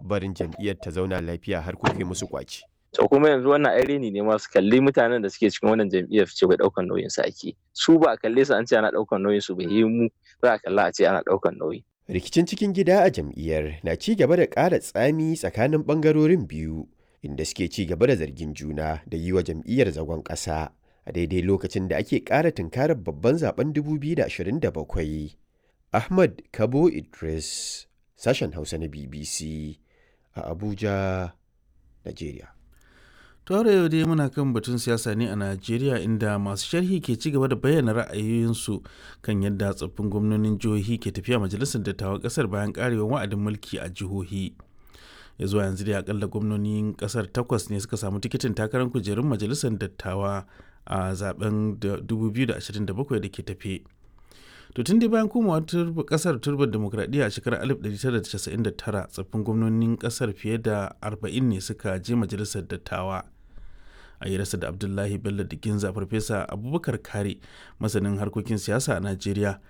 barin jam'iyyar ta zauna lafiya har kuke musu kwaci. to kuma yanzu wannan ai reni ne ma su kalli mutanen da suke cikin wannan jam'iyyar ce bai daukan nauyin su ake su ba a kalle su an ce ana daukan nauyin su bai yi mu za a kalla a ce ana daukan nauyi Rikicin cikin gida a jam'iyyar na ci gaba da ƙara tsami tsakanin ɓangarorin biyu inda suke ci gaba da zargin juna da yi wa jam'iyyar zagon ƙasa a daidai lokacin da ake ƙara tunkarar babban zaben 2027. Ahmad Kabo Idris, sashen Hausa na BBC a Abuja, Najeriya. Tore yau dai muna kan batun siyasa ne a Najeriya inda masu sharhi ke ci gaba da bayyana ra'ayoyinsu kan yadda tsoffin gwamnonin jihohi ke tafiya majalisar dattawan kasar bayan karewar wa'adin mulki a jihohi. Ya zuwa yanzu dai akalla gwamnonin kasar takwas ne suka samu tikitin takarar kujerun majalisar dattawa a zaben 2027 da ke tafe. To tun dai bayan komawa kasar turbar demokradiyya a shekarar 1999 tsoffin gwamnonin kasar fiye da 40 ne suka je majalisar dattawa. a yi rasa da abdullahi bello da ginza farfesa abubakar kare masanin harkokin siyasa a najeriya